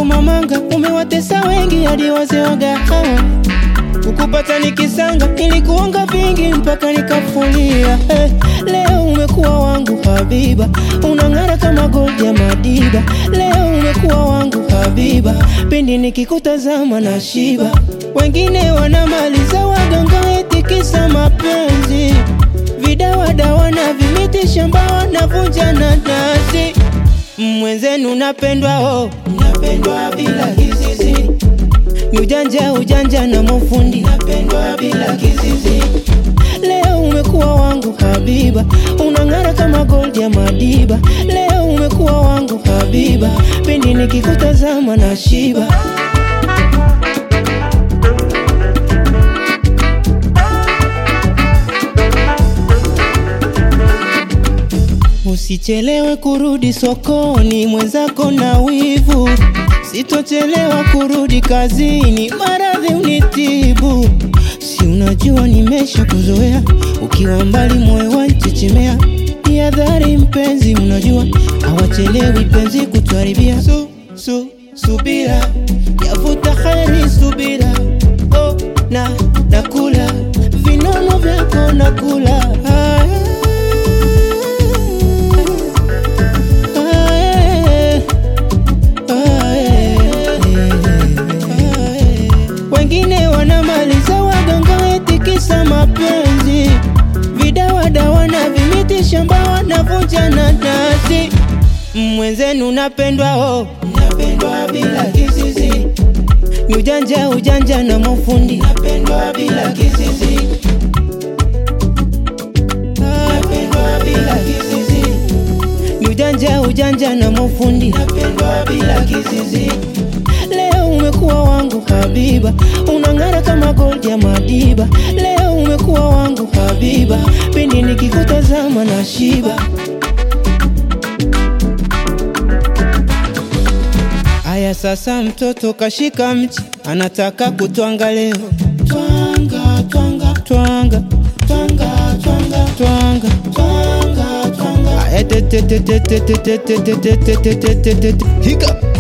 kumamanga, umewatesa wengi hadi wazee wa gahawa. Ukupata nikisanga, nilikuonga vingi mpaka nikafulia. Eh, leo umekuwa wangu Habiba, unang'ara kama gold ya Madiba. Leo umekuwa wangu Habiba, pindi nikikutazama na shiba. Wengine wanamaliza waganga eti kisa mapenzi, vidawadawa na vimiti shamba wanavunja nanasi. Mwenzenu napendwa, oh, napendwa bila kizizi ni ujanja ujanja na mafundi, napendwa bila kizizi. Leo umekuwa wangu Habiba, unang'ara kama gold ya Madiba. Leo umekuwa wangu Habiba, pindi nikikutazama na shiba. Usichelewe kurudi sokoni, mwenzako na wivu. Sitochelewa kurudi kazini, maradhi unitibu. Si unajua nimesha kuzoea, ukiwa mbali moyo wanchechemea. Jihadhari mpenzi, unajua hawachelewi penzi kutuharibia. Su, su, subira yavuta kheri, subira oh, na nakula vinono vyako nakula ah, wengine wanamaliza waganga eti kisa mapenzi, vidawadawa na vimiti shamba wanavunja nanasi. Mwenzenu napendwa, oh, napendwa bila kizizi, ni ujanja ujanja na mafundi, napendwa bila kizizi, napendwa bila kizizi, ni ujanja ujanja na mafundi, napendwa bila kizizi. Leo umekuwa wangu Habiba, unang'ara kama gold ya Madiba. Leo umekuwa wangu Habiba, pindi nikikutazama na shiba. Aya, sasa mtoto kashika mchi, anataka kutwanga leo. Twanga, twanga, twanga, twanga, twanga, twanga, twanga, twanga. Aya, te te te te te te te te te te te te te te. Hika.